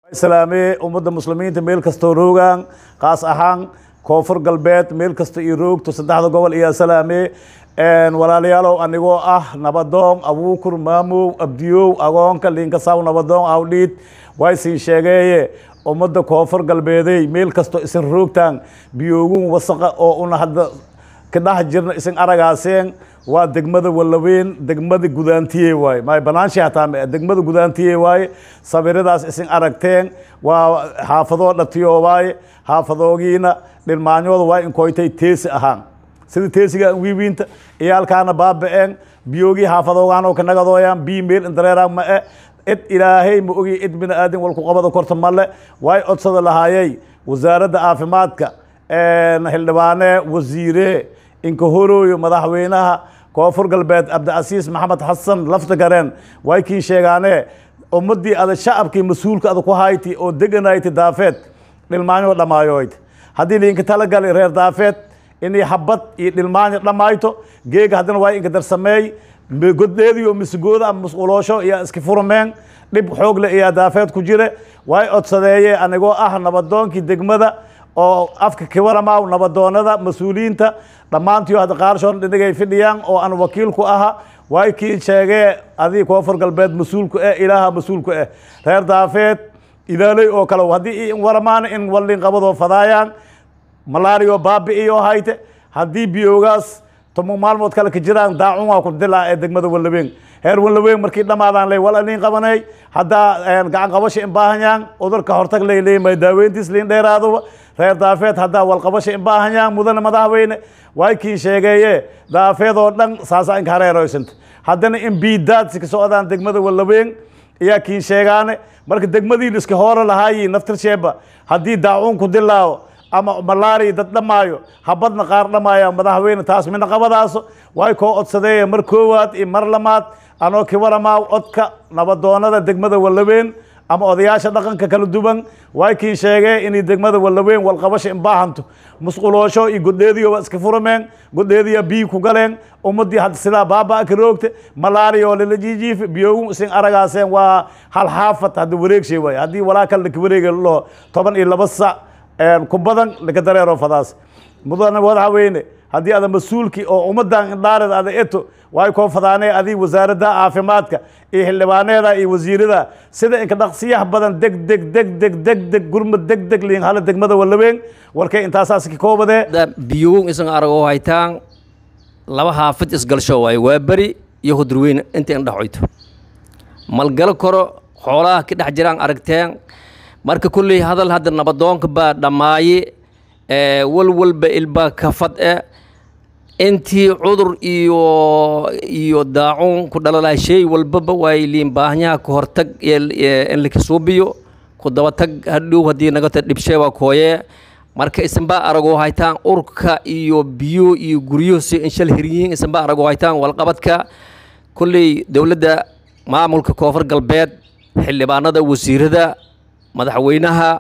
islaame ummadda muslimiinta meel kastoo roogaan kaas ahaan koonfur galbeed meel kasta iyo roogto saddexda gobol iyo salaame walaalayaalow anigoo ah nabadoon abuukur maamow abdiyow agoonka liinkasaw nabadoon awdhiid waa isin sheegeeye ummadda koonfur galbeedey meel kastoo isin roogtaan biyoogun wasaqa oo una hadda ka dhex jirna isin aragaaseen waa degmada walaweyn degmada gudaantiye waaye may banaansha hataa ma degmada gudaantiye waaye sawiradaas isin aragteen waa xaafadoo dhatiyo waaye xaafadoogiina dhilmaanyooda waa inkoytay teesi ahaan sida teesiga wiiwiinta iyaalkaana baaba-een biyoogii xaafadoogaanoo ka nagadooyaan bii meel indareeraan ma e cid ilaahay ma ogi cid bini aadin walku qabada korta male waay codsada lahaayey wasaaradda caafimaadka xildhibaane wasiire inka horooyo madaxweynaha koonfur galbeed cabdicasiis maxamed xasan lafta gareen way kiin sheegaane ummadii ada shacabkii mas-uulka ada ku hayti oo deganayti daafeed dhilmaanyo dhammaayoyd haddii liinka talagali reer daafeed inay habad iyo dhilmaanyo dhammayto geega haddana waa inka darsameey goddeediyo misgooda ama musquloosho iyo iska furmeen dhib xoogle iyo daafeed ku jire way codsadeeye anigoo ah nabadoonkii degmada oo afka kiwaramaw nabadoonada mas-uuliyiinta dhammaantiyo hadda qaarshoon dhinigay fidhiyaan oo aan wakiil ku aha way kii sheegee adii koonfur galbeed mas-uulku eh ilaaha mas-uulku eh reer daafeed idaaley oo kale haddii waramaana in wallin qabadoo fadaayaan malaariyo baabi-iyo hayte haddii biyoogaas tomo maalmood kale ka jiraan daacun waa ku dilaa ee degmada wallaweyn heer wallaweyn markii dhammaadaan ley wal liin qabanay haddaa gacan qabasha in baahanyaan udurka hortag lay leemay daaweyntiis liin dheeraaduba reer daafeed haddaa walqabasha in baahanyaan mudane madaxweyne way kiin sheegeeye daafeed oo dhan saasa inka hareeroysanta haddana in biidaadsi ka socdaan degmada wallaweyn ayaa kiin sheegaane marka degmadii liska hoora lahaayi naftirsheeba haddii daacuun ku dilaawo ama malaari dad dhammaayo habadna qaar dhammaaya madaxweyne taas midna qabadaaso way koo codsadeeye mar koowaad iyo mar lamaad anoo kiwaramaa codka nabadoonada degmada wallaweyn ama odayaasha dhaqanka kala duwan way kiin sheegee inay degmada wallaweyn walqabasha inbaahanto musquloosho iyo godheediyo waa iska furmeen godheediya biyi ku galeen ummadii hadda sidaa baaba ka roogte malaariya oo lala jiijiife biyoogun isin aragaaseen waa hal xaafad hadda wareegshay waay haddii walaa kale laka wareega loo toban iyo laba sac ku badan laka dareero fadaas mudane madaxweyne haddii ada mas-uulkii oo ummadan indhaareed ada eto way koo fadaanee adii wasaaradda caafimaadka iyo xildhibaaneeda iyo wasiirada sida inka dhaqsiyaha badan deg deg deg deg deg deg gurmad deg deg liin hala degmada wallaweyn warkay intaasaas ka koobadee biyugun isan aragoo haytaan laba haafid isgalsho waaye waa beri iyo hudurweyne inta indhaxoyto malgalo koro xoolaha ka dhex jiraan aragteen marka kulley hadal hadda nabadoonka baa dhammaaye walwalba ilbaa kafad e intii cudur iyo iyo daacuun ku dhalalaha shay walbaba waay liin baahanyaha ka hortag in lakasuubiyo ku dabatag hadhow haddii nagata dhibshee waa kooyee marka isanbaa aragoo haytaan urka iyo biyo iyo guryo si inshal hiryihiin isanbaa aragoo haytaan walqabadka kulley dowladda maamulka koonfur galbeed xildhibaanada wasiirada madaxweynaha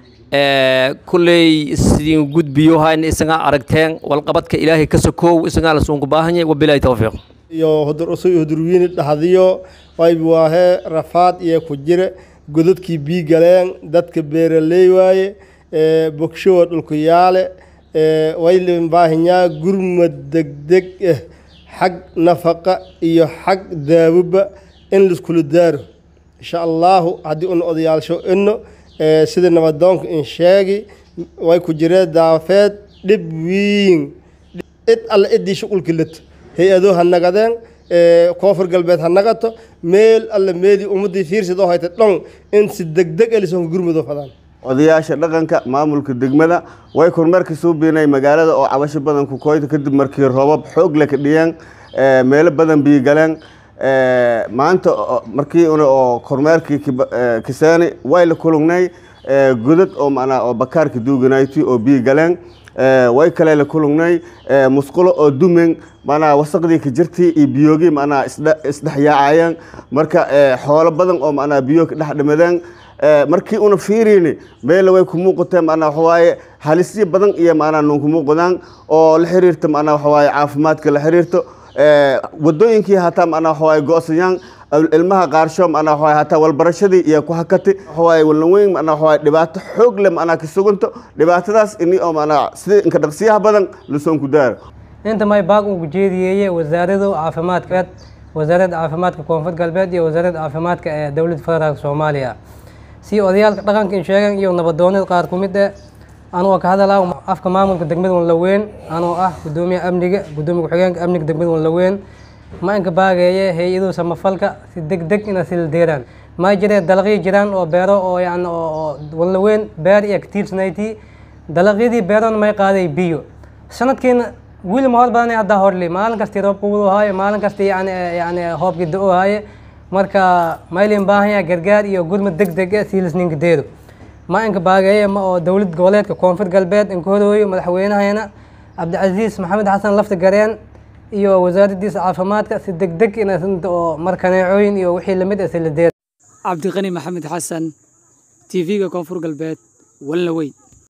kulley sidin gudbiyo hayna isagaa aragteen walqabadka ilaahay ka sokow isagaa lasuunku baahanya wabilaahi towfiiq iyo hudurusu hudurwiini dhaxdiyo wayb waahe rafaad iyo ku jire godadkii bii galeen dadka beeraley waaye bogshowa dhulku yaale waylin baahinyaa gurmad degdeg ah xag nafaqa iyo xag daawoba in laiskula daaro insha allaahu haddii una odayaalsho ino sida nabadoonka in sheegi way ku jireen daafeed dhib wiin cid alle ciddii shuqulki lato hay-adoo ha nagadeen koonfur galbeed ha nagato meel alle meedii ummadii fiirsidoo hayta dhon in si degdeg elisonka gurmudoo fadaan odayaasha dhaqanka maamulka degmada way kormeerka soo beenay magaalada oo cabasho badan ku koyta kadib markii roobab xoog le ka dhiyeen meelo badan biyo galeen maanta markii una oo kormeerkii kisaani way la kulugnay godad oo manaa oo bakaarka duuganayti oo biyo galeen way kale la kulugnay musqulo oo dumen manaa wasaqdii ka jirtii iyo biyoogii manaa isdhexyaacayeen marka xoolo badan oo manaa biyo ka dhex dhimadeen markii una fiirini meela way ku muuqateen manaa waxawaaye halisyo badan iyo manaa nunku muuqdaan oo la xiriirta manaa waxawaaye caafimaadka la xiriirto wadooyinkii hataa macnaa waxawaaye go-sayaan ilmaha qaarsho macnaa waxawaaye hataa walbarashadii iyo ku hakati waxawaaye walnaweyn macnaa waxawaaye dhibaato xoog leh macnaa ka suganto dhibaatadaas ini oo macnaa sida inka dhaqsiyaha badan lasoon ku daaro inta may baaq ugu jeediyeeye wasaarada caafimaadka wasaaradda caafimaadka koonfur galbeed iyo wasaaradda caafimaadka ee dowladda federaalk soomaaliya si odayaalka dhaqanka in sheegan iyo nabadoonada qaar ku mid eh anoo ka hadalaa afka maamulka degmada wanlaweyn anoo ah gudoomiyaha amniga gudoomiya ku-xigeenka amniga degmada wanlaweyn ma inka baageeye hay-aduhu samafalka si deg deg ina sila deeraan ma jiree dalaqyo jiraan oo beero oo yani oo wanlaweyn beer iyo katiirsnayti dalaqyadii beerona may qaaday biyo sanadkiina wiil ma hor badanay haddaa horli maalin kastii roobka wudu haaye maalin kastii yani yani hoobkii da-o haaye marka maylin baahanya gargaar iyo gurmad deg deg eh siilisninka deedo ma inka baageeye ma oo dowlad goboleedka koonfur galbeed inka horooyo madaxweynahayna cabdicasiis maxamed xasan lafta gareen iyo wasaaraddiisa caafimaadka si deg deg ina oo markaneecooyin iyo wixii lamid ah sila deer cabdiqani maxamed xasan tv-ga koonfur galbeed walna weyn